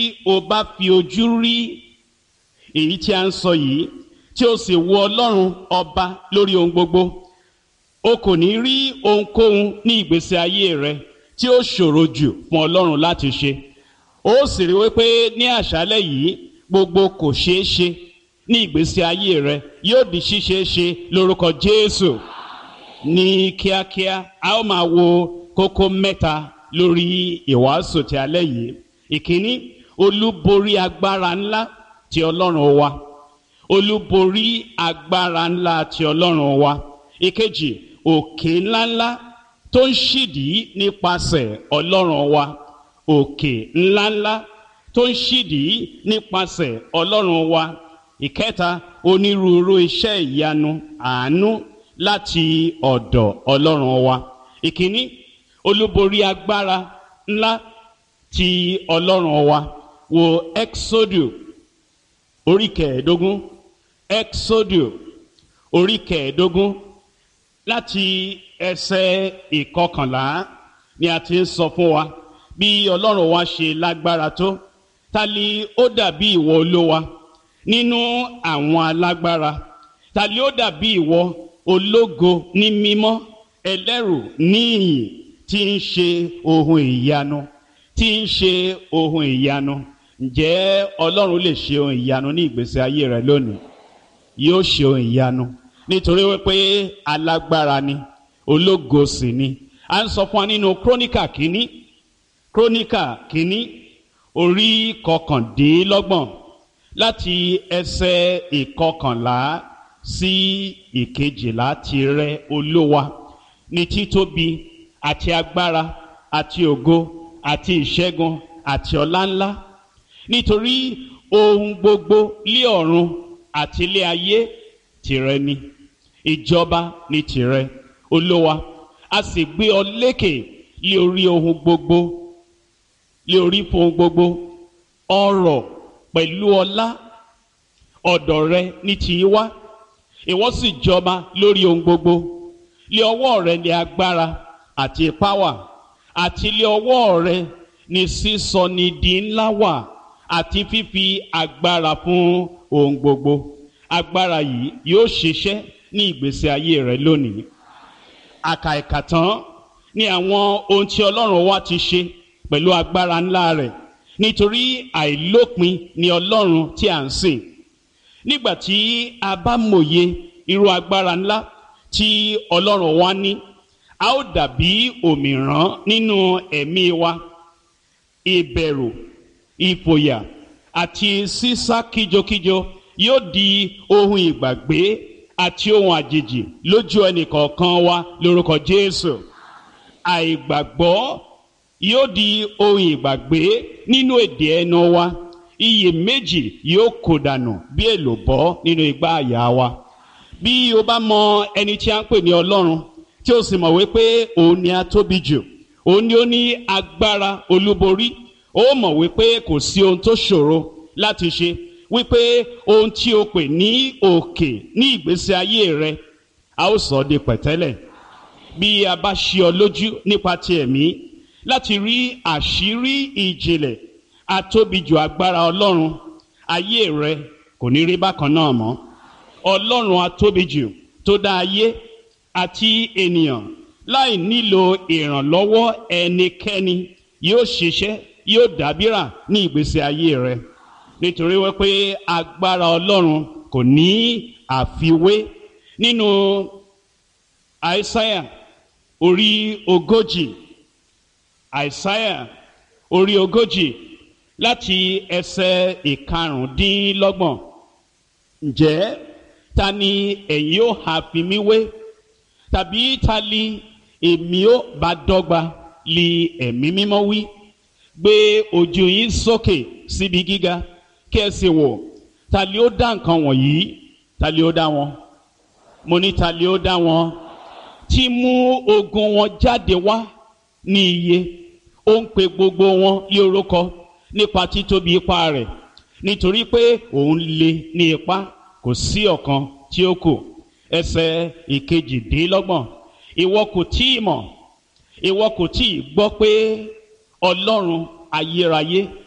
o bá fi ojú rí èyí tí a ń sọ yìí tí o sì wo ọlọ́run ọba lórí ohun gbogbo o kò ní rí ohunkóhun ní ìgbésí ayé rẹ tí ó ṣòro jù fún ọlọ́run láti ṣe ó sì rí wípé ní àṣálẹ́ yìí gbogbo kò ṣeé ṣe ní ìgbésí ayé rẹ yóò di ṣíṣe ṣe lórúkọ jésù ní kíákíá a ó máa wo kókó mẹ́ta lórí ìwàásù ti alẹ́ yìí ìkíní olúborí agbára ńlá ti ọlọ́run wa olúborí agbára ńlá ti ọlọ́run wa ìkejì òkè ńláńlá tó ń ṣídìí nípasẹ̀ ọlọ́run wa òkè ńláńlá tó ń ṣídìí nípasẹ̀ ọlọ́run wa ìkẹta onírúurú iṣẹ́ ìyanu àánú láti ọ̀dọ̀ ọlọ́run wa ìkíní olúborí agbára ńlá ti ọlọ́run wa wo exodu orí kẹẹ̀ẹ́dógún exodu orí kẹẹ̀ẹ́dógún láti ẹsẹ̀ ìkọkànlá ni a ti ń sọ fún wa bí ọlọ́run wa ṣe lágbára tó ta ni ó dàbí ìwọ olówa nínú àwọn alágbára ta ni ó dàbí ìwọ ológo ní mímọ́ ẹlẹ́rù níyìn tí ń ṣe ohun ìyanu tí ń ṣe ohun ìyanu ǹjẹ́ ọlọ́run lè ṣe ohun ìyanu ní ìgbésí ayé rẹ lónìí yóò ṣe ohun ìyanu nítorí wípé alágbára ni ológo sì ni a ń sọ fún wa nínú króníkà kínní króníkà kínní orí kọkàndínlọ́gbọ̀n láti ẹsẹ̀ ìkọkànlá sí ìkejìlá tirẹ olówa ní títóbi àti agbára àti ògo àti ìṣẹ́gun àti ọláńlá nítorí ohun gbogbo lé ọ̀run àti ilé ayé tìrẹ ni ìjọba ní tìrẹ olówa a sì gbé ọ lékè lé orí ohun gbogbo lé orí fún ohun gbogbo ọrọ̀ pẹ̀lú ọlá ọ̀dọ̀ rẹ ní tìí wá ìwọ sì jọba lórí ohun gbogbo lé ọwọ́ rẹ ní agbára àti ipá wà àti lé ọwọ́ rẹ ní sísọ ní di ńlá wà àti fífi agbára fún ohun gbogbo agbára yìí yóò ṣiṣẹ́ ní ìgbésí ayé rẹ lónìí àkàìkà tán ní àwọn ohun tí ọlọ́run wa ti ṣe pẹ̀lú agbára ńlá rẹ̀ nítorí àìlópin ni ọlọ́run tí à ń sìn nígbà tí a bá mòye irú agbára ńlá tí ọlọ́run wa ní a ó dàbí òmìrán nínú ẹ̀mí wa ìbẹ̀rù ìfòyà àti sísá kíjokíjo yóò di ohun ìgbàgbé àti ohun àjèjì lójú ẹnìkọ̀ọ̀kan wa lórúkọ jésù àìgbàgbọ́ yóò di ohun ìgbàgbé nínú èdè ẹnu wa iyèméjì yóò kó dànù bí èlòbọ́ nínú igbá àyà wa bí o bá mọ ẹni tí a ń pè ní ọlọ́run tí o sì mọ̀ wípé òun ni a tóbi jù òun ni ó ní agbára olúborí ó mọ̀ wípé kò sí ohun tó ṣòro láti ṣe wípé ohun tí o pè ní òkè ní ìgbésí ayé rẹ a ó sọ ọ́ di pẹ̀tẹ́lẹ̀ bí a bá ṣí ọ lójú nípa ti ẹ̀mí láti rí àṣírí ìjìnlẹ̀ atóbijù agbára ọlọ́run ayé rẹ kò ní rí bákan náà mọ́ ọlọ́run atóbijù tó dá ayé àti ènìyàn láì nílò ìrànlọ́wọ́ ẹnikẹ́ni yóò ṣiṣẹ́ yóò dábìrà ní ìgbésí ayé rẹ nítorí wípé agbára ọlọ́run kò ní àfiwé nínú àìsáyà orí ogójì àìsáyà orí ogójì láti ẹsẹ̀ ìkarùndínlọ́gbọ̀n ǹjẹ́ ta ni ẹ̀yin ó ha fi mí wé tàbí ta li èmi ó bá dọ́gba li ẹ̀mí mímọ́ wí gbé ojú yín sókè síbi gíga kí ẹ sì wò ta li ó dá nǹkan wọ̀nyí ta li ó dá wọn mo ní ta li ó dá wọn tí mú ogun wọn jáde wá ní iye ó ń pe gbogbo wọn lé orúkọ nípa títóbi ipá rẹ̀ nítorí pé òun le ní ipá kò sí ọ̀kan tí ó kù ẹsẹ̀ ìkejìdínlọ́gbọ̀n ìwọ kò tí ì mọ̀ ìwọ kò tí ì gbọ́ pé ọlọ́run ayérayé